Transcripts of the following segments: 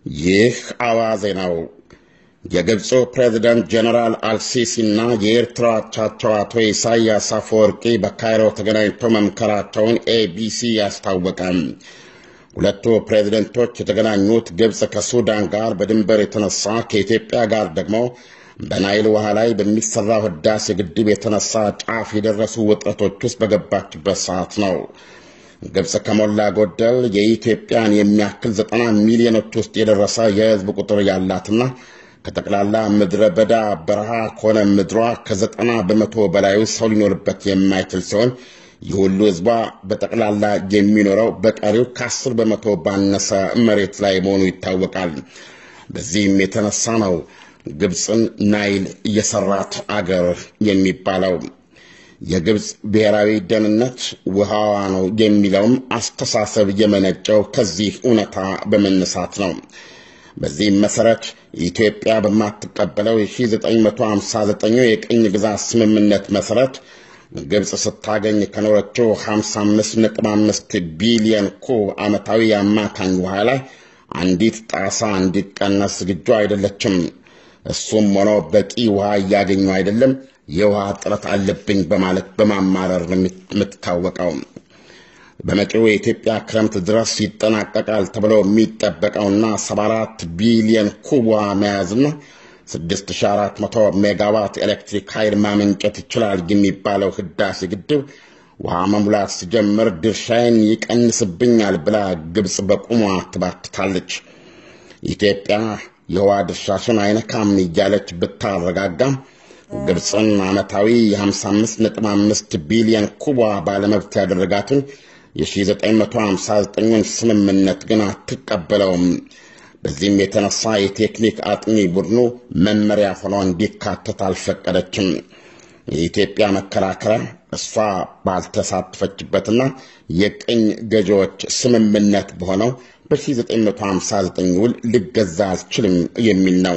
ይህ አዋዜ ነው። የግብፁ ፕሬዚደንት ጀኔራል አልሲሲና የኤርትራ አቻቸው አቶ ኢሳያስ አፈወርቂ በካይሮ ተገናኝተው መምከራቸውን ኤቢሲ አስታወቀ። ሁለቱ ፕሬዚደንቶች የተገናኙት ግብፅ ከሱዳን ጋር በድንበር የተነሳ ከኢትዮጵያ ጋር ደግሞ በናይል ውሃ ላይ በሚሰራው ህዳሴ ግድብ የተነሳ ጫፍ የደረሱ ውጥረቶች ውስጥ በገባችበት ሰዓት ነው። ግብፅ ከሞላ ጎደል የኢትዮጵያን የሚያክል ዘጠና ሚሊዮኖች ውስጥ የደረሰ የህዝብ ቁጥር ያላትና ከጠቅላላ ምድረ በዳ በረሃ ከሆነ ምድሯ ከዘጠና በመቶ በላዩ ሰው ሊኖርበት የማይችል ሲሆን ይህ ሁሉ ህዝቧ በጠቅላላ የሚኖረው በቀሪው ከአስር በመቶ ባነሰ መሬት ላይ መሆኑ ይታወቃል። በዚህም የተነሳ ነው ግብፅን ናይል የሰራት አገር የሚባለው። የግብፅ ብሔራዊ ደህንነት ውሃዋ ነው የሚለውም አስተሳሰብ የመነጨው ከዚህ እውነታ በመነሳት ነው። በዚህም መሰረት ኢትዮጵያ በማትቀበለው የ1959 የቅኝ ግዛት ስምምነት መሰረት ግብፅ ስታገኝ ከኖረችው 55.5 ቢሊዮን ኩብ ዓመታዊ የአማካኝ ውሃ ላይ አንዲት ጣሳ እንዲቀነስ ዝግጁ አይደለችም። እሱም ሆኖ በቂ ውሃ እያገኙ አይደለም፣ የውሃ እጥረት አለብኝ በማለት በማማረር የምትታወቀው በመጪው የኢትዮጵያ ክረምት ድረስ ይጠናቀቃል ተብሎ የሚጠበቀውና 74 ቢሊዮን ኩብ ውሃ መያዝና 6400 ሜጋዋት ኤሌክትሪክ ኃይል ማመንጨት ይችላል የሚባለው ህዳሴ ግድብ ውሃ መሙላት ሲጀምር ድርሻዬን ይቀንስብኛል ብላ ግብፅ በቁሟ ትባክታለች። ኢትዮጵያ የውሃ ድርሻሽን አይነካም እያለች ብታረጋጋም ግብፅን ዓመታዊ የ55.5 ቢሊዮን ኩቧ ባለመብት ያደረጋትን የ1959ን ስምምነት ግን አትቀበለውም። በዚህም የተነሳ የቴክኒክ አጥኚ ቡድኑ መመሪያ ሆኖ እንዲካተት አልፈቀደችም። የኢትዮጵያ መከራከሪያ እሷ ባልተሳተፈችበትና የቅኝ ገዢዎች ስምምነት በሆነው በ1959 ውል ልገዛ አልችልም የሚል ነው።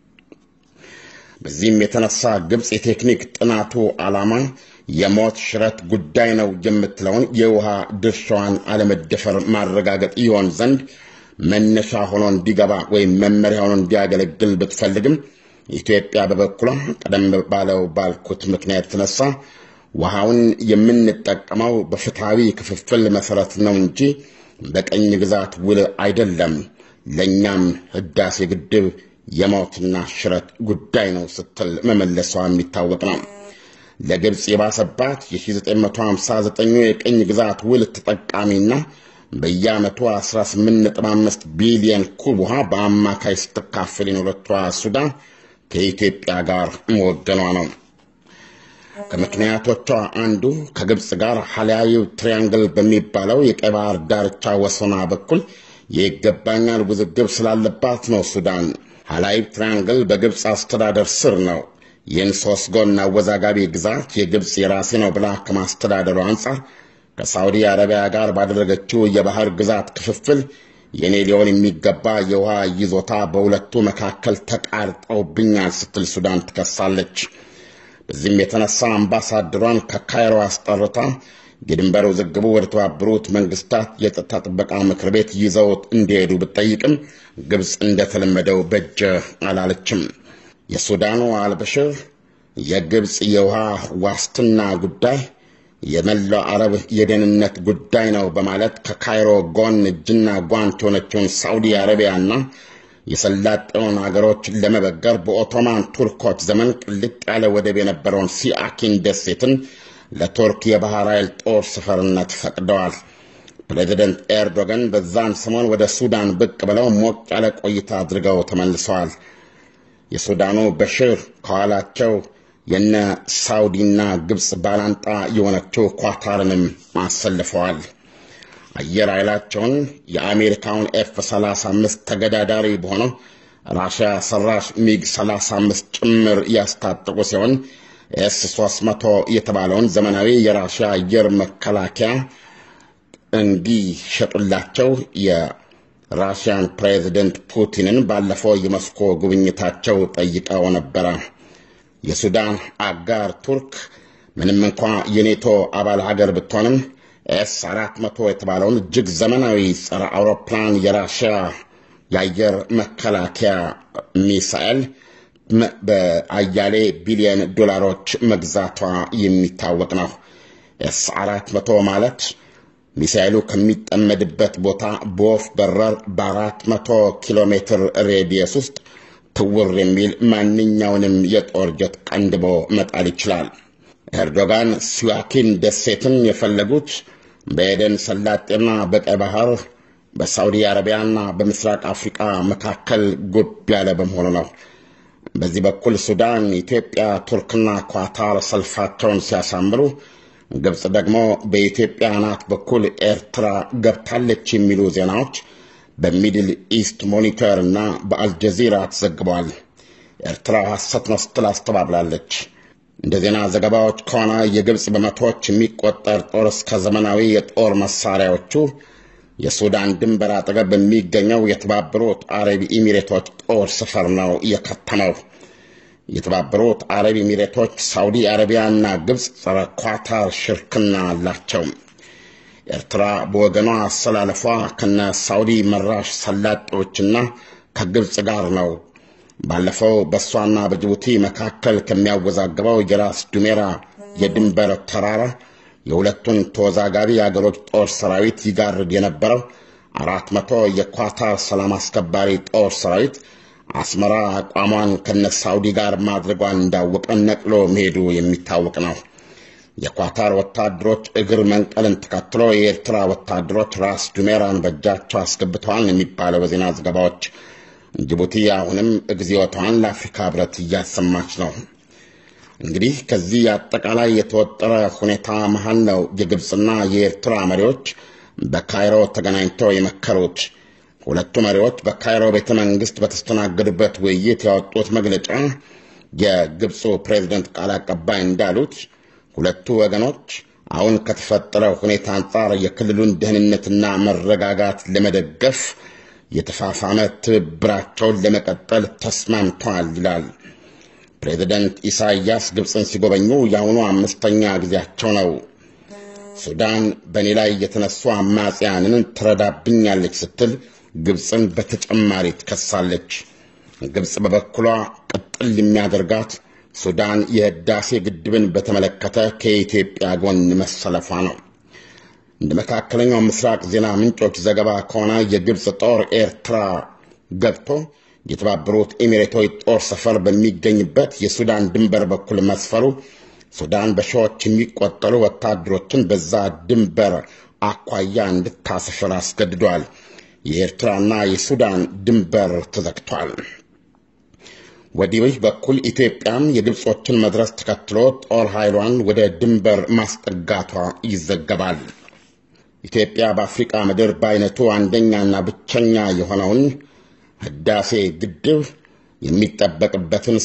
በዚህም የተነሳ ግብፅ የቴክኒክ ጥናቱ ዓላማ የሞት ሽረት ጉዳይ ነው የምትለውን የውሃ ድርሻዋን አለመደፈር ማረጋገጥ ይሆን ዘንድ መነሻ ሆኖ እንዲገባ ወይም መመሪያ ሆኖ እንዲያገለግል ብትፈልግም ኢትዮጵያ በበኩሏ ቀደም ባለው ባልኩት ምክንያት የተነሳ ውሃውን የምንጠቀመው በፍትሐዊ ክፍፍል መሰረት ነው እንጂ በቀኝ ግዛት ውል አይደለም፣ ለእኛም ህዳሴ ግድብ የሞትና ሽረት ጉዳይ ነው ስትል መመለሷ የሚታወቅ ነው። ለግብፅ የባሰባት የ1959 የቅኝ ግዛት ውል ተጠቃሚና በየዓመቱ 18.5 ቢሊዮን ኩብ ውሃ በአማካይ ስትካፈል የኖረችዋ ሱዳን ከኢትዮጵያ ጋር መወገኗ ነው። ከምክንያቶቿ አንዱ ከግብፅ ጋር ሐላያዊ ትሪያንግል በሚባለው የቀይ ባህር ዳርቻ ወሰኗ በኩል የይገባኛል ውዝግብ ስላለባት ነው። ሱዳን ሐላይብ ትሪያንግል በግብፅ አስተዳደር ስር ነው። ይህን ሦስት ጎን አወዛጋቢ ግዛት የግብፅ የራሴ ነው ብላ ከማስተዳደሩ አንጻር ከሳዑዲ አረቢያ ጋር ባደረገችው የባህር ግዛት ክፍፍል የኔ ሊሆን የሚገባ የውሃ ይዞታ በሁለቱ መካከል ተቃርጠውብኛል ስትል ሱዳን ትከሳለች። በዚህም የተነሳ አምባሳደሯን ከካይሮ አስጠርታ የድንበር ውዝግቡ ወደ ተባበሩት መንግስታት የጸጥታ ጥበቃ ምክር ቤት ይዘውት እንዲሄዱ ብትጠይቅም ግብፅ እንደተለመደው በጀ አላለችም። የሱዳኑ አልበሽር የግብፅ የውሃ ዋስትና ጉዳይ የመላው አረብ የደህንነት ጉዳይ ነው በማለት ከካይሮ ጎን እጅና ጓንት የሆነችውን ሳዑዲ አረቢያና የሰላጤውን አገሮች ለመበገር በኦቶማን ቱርኮች ዘመን ቅልጥ ያለ ወደብ የነበረውን ሲአኪን ደሴትን ለቱርክ የባህር ኃይል ጦር ሰፈርነት ፈቅደዋል። ፕሬዚደንት ኤርዶጋን በዛን ሰሞን ወደ ሱዳን ብቅ ብለው ሞቅ ያለ ቆይታ አድርገው ተመልሰዋል። የሱዳኑ በሽር ከኋላቸው የነ ሳውዲና ግብፅ ባላንጣ የሆነችው ኳታርንም አሰልፈዋል። አየር ኃይላቸውን የአሜሪካውን ኤፍ 35 ተገዳዳሪ በሆነው ራሽያ ሰራሽ ሚግ 35 ጭምር ያስታጠቁ ሲሆን ኤስ 300 የተባለውን ዘመናዊ የራሽያ አየር መከላከያ እንዲሸጡላቸው የራሽያን ፕሬዚደንት ፑቲንን ባለፈው የሞስኮ ጉብኝታቸው ጠይቀው ነበረ። የሱዳን አጋር ቱርክ ምንም እንኳ የኔቶ አባል ሀገር ብትሆንም ኤስ 400 የተባለውን እጅግ ዘመናዊ ጸረ አውሮፕላን የራሽያ የአየር መከላከያ ሚሳኤል በአያሌ ቢሊዮን ዶላሮች መግዛቷ የሚታወቅ ነው። ኤስ አራት መቶ ማለት ሚሳኤሉ ከሚጠመድበት ቦታ በወፍ በረር በአራት መቶ ኪሎ ሜትር ሬዲየስ ውስጥ ትውር የሚል ማንኛውንም የጦር ጀት ቀንድቦ መጣል ይችላል። ኤርዶጋን ስዋኪን ደሴትን የፈለጉት በኤደን ሰላጤና በቀይ ባህር በሳውዲ አረቢያና በምስራቅ አፍሪቃ መካከል ጉብ ያለ በመሆኑ ነው። በዚህ በኩል ሱዳን፣ ኢትዮጵያ፣ ቱርክና ኳታር ሰልፋቸውን ሲያሳምሩ፣ ግብፅ ደግሞ በኢትዮጵያ አናት በኩል ኤርትራ ገብታለች የሚሉ ዜናዎች በሚድል ኢስት ሞኒተር እና በአልጀዚራ ተዘግበዋል። ኤርትራ ሐሰት ነው ስትል አስተባብላለች። እንደ ዜና ዘገባዎች ከሆነ የግብፅ በመቶዎች የሚቆጠር ጦር እስከ ዘመናዊ የጦር መሳሪያዎቹ የሱዳን ድንበር አጠገብ በሚገኘው የተባበሩት አረብ ኢሚሬቶች ጦር ሰፈር ነው የከተመው። የተባበሩት አረብ ኢሚሬቶች፣ ሳውዲ አረቢያና ግብፅ ጸረ ኳታር ሽርክና አላቸው። ኤርትራ በወገኗ አሰላለፏ ከነ ሳውዲ መራሽ ሰላጤዎችና ከግብፅ ጋር ነው። ባለፈው በእሷና በጅቡቲ መካከል ከሚያወዛግበው የራስ ዱሜራ የድንበር ተራራ የሁለቱን ተወዛጋቢ የአገሮች ጦር ሰራዊት ይጋርድ የነበረው አራት መቶ የኳታር ሰላም አስከባሪ ጦር ሰራዊት አስመራ አቋሟን ከነ ሳውዲ ጋር ማድረጓን እንዳወቀ ነቅሎ መሄዱ የሚታወቅ ነው። የኳታር ወታደሮች እግር መንቀልን ተከትሎ የኤርትራ ወታደሮች ራስ ዱሜራን በእጃቸው አስገብተዋል የሚባለው በዜና ዘገባዎች ጅቡቲ አሁንም እግዚኦታዋን ለአፍሪካ ህብረት እያሰማች ነው። እንግዲህ ከዚህ አጠቃላይ የተወጠረ ሁኔታ መሃል ነው የግብፅና የኤርትራ መሪዎች በካይሮ ተገናኝተው የመከሩት። ሁለቱ መሪዎች በካይሮ ቤተ መንግስት በተስተናገዱበት ውይይት ያወጡት መግለጫ የግብፁ ፕሬዚደንት ቃል አቀባይ እንዳሉት ሁለቱ ወገኖች አሁን ከተፈጠረው ሁኔታ አንጻር የክልሉን ደህንነትና መረጋጋት ለመደገፍ የተፋፋመ ትብብራቸውን ለመቀጠል ተስማምተዋል ይላል። ፕሬዚደንት ኢሳይያስ ግብፅን ሲጎበኙ የአሁኑ አምስተኛ ጊዜያቸው ነው። ሱዳን በእኔ ላይ የተነሱ አማጽያንን ትረዳብኛለች ስትል ግብፅን በተጨማሪ ትከሳለች። ግብፅ በበኩሏ ቅጥል የሚያደርጋት ሱዳን የህዳሴ ግድብን በተመለከተ ከኢትዮጵያ ጎን መሰለፏ ነው። እንደ መካከለኛው ምስራቅ ዜና ምንጮች ዘገባ ከሆነ የግብፅ ጦር ኤርትራ ገብቶ የተባበሩት ኤሚሬቶች ጦር ሰፈር በሚገኝበት የሱዳን ድንበር በኩል መስፈሩ ሱዳን በሺዎች የሚቆጠሩ ወታደሮችን በዛ ድንበር አኳያ እንድታሰፍር አስገድዷል። የኤርትራና የሱዳን ድንበር ተዘግቷል። ወዲህ በኩል ኢትዮጵያም የግብጾችን መድረስ ተከትሎ ጦር ኃይሏን ወደ ድንበር ማስጠጋቷ ይዘገባል። ኢትዮጵያ በአፍሪቃ ምድር በአይነቱ አንደኛና ብቸኛ የሆነውን ህዳሴ ግድብ የሚጠበቅበትን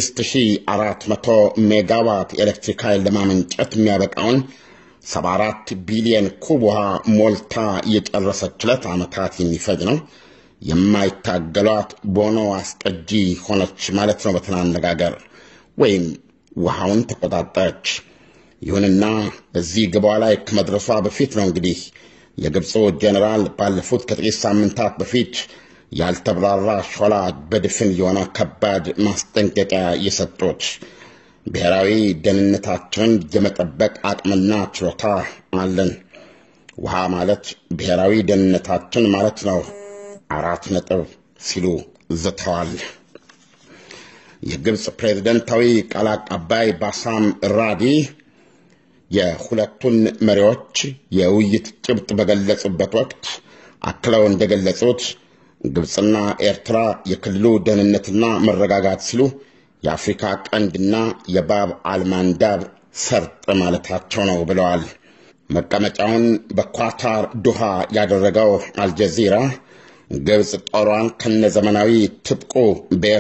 6400 ሜጋዋት ኤሌክትሪክ ኃይል ለማመንጨት የሚያበቃውን 74 ቢሊየን ኩብ ውሃ ሞልታ የጨረሰችለት ዓመታት የሚፈጅ ነው። የማይታገሏት ቦኖ አስቀጂ ሆነች ማለት ነው በተና አነጋገር፣ ወይም ውሃውን ተቆጣጠረች። ይሁንና እዚህ ግቧ ላይ ከመድረሷ በፊት ነው እንግዲህ የግብፁ ጄኔራል ባለፉት ከጥቂት ሳምንታት በፊት ያልተብራራ ሾላ በድፍን የሆነ ከባድ ማስጠንቀቂያ የሰጡት ብሔራዊ ደህንነታችንን የመጠበቅ አቅምና ችሎታ አለን። ውሃ ማለት ብሔራዊ ደህንነታችን ማለት ነው። አራት ነጥብ ሲሉ ዝተዋል። የግብፅ ፕሬዝደንታዊ ቃል አቀባይ ባሳም ራዲ የሁለቱን መሪዎች የውይይት ጭብጥ በገለጹበት ወቅት አክለው እንደገለጹት ግብፅና ኤርትራ የክልሉ ደህንነትና መረጋጋት ሲሉ የአፍሪካ ቀንድና የባብ አልማንዳብ ሰርጥ ማለታቸው ነው ብለዋል። መቀመጫውን በኳታር ዱሃ ያደረገው አልጀዚራ ግብፅ ጦሯን ከነዘመናዊ ትጥቁ